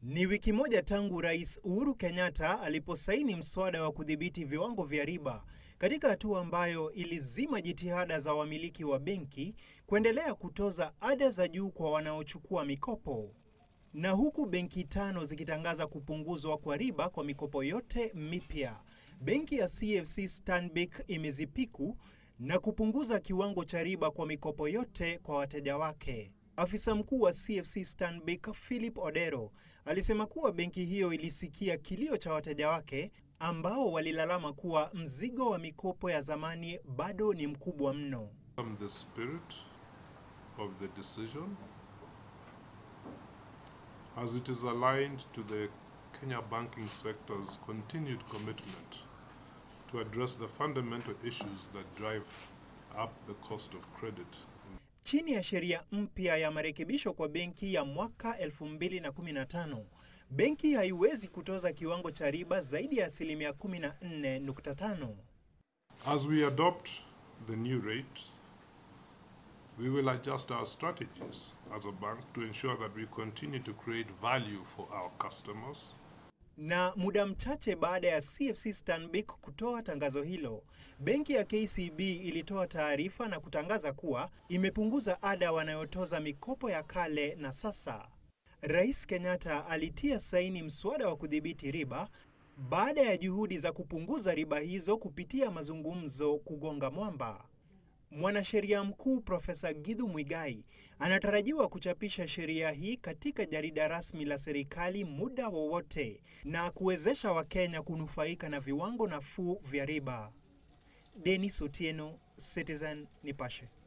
Ni wiki moja tangu Rais Uhuru Kenyatta aliposaini mswada wa kudhibiti viwango vya riba katika hatua ambayo ilizima jitihada za wamiliki wa benki kuendelea kutoza ada za juu kwa wanaochukua mikopo. Na huku benki tano zikitangaza kupunguzwa kwa riba kwa mikopo yote mipya, benki ya CFC Stanbic imezipiku na kupunguza kiwango cha riba kwa mikopo yote kwa wateja wake. Afisa mkuu wa CFC Stanbic Philip Odero alisema kuwa benki hiyo ilisikia kilio cha wateja wake ambao walilalama kuwa mzigo wa mikopo ya zamani bado ni mkubwa mno. From the spirit of the decision as it is aligned to the Kenya banking sector's continued commitment to address the fundamental issues that drive up the cost of credit Chini ya sheria mpya ya marekebisho kwa benki ya mwaka 2015, benki haiwezi kutoza kiwango cha riba zaidi ya asilimia 14.5. As we adopt the new rate, we will adjust our strategies as a bank to ensure that we continue to create value for our customers. Na muda mchache baada ya CFC Stanbic kutoa tangazo hilo, benki ya KCB ilitoa taarifa na kutangaza kuwa imepunguza ada wanayotoza mikopo ya kale na sasa. Rais Kenyatta alitia saini mswada wa kudhibiti riba baada ya juhudi za kupunguza riba hizo kupitia mazungumzo kugonga mwamba. Mwanasheria mkuu Profesa Githu Muigai anatarajiwa kuchapisha sheria hii katika jarida rasmi la serikali muda wowote na kuwezesha Wakenya kunufaika na viwango nafuu vya riba. Dennis Otieno, Citizen Nipashe.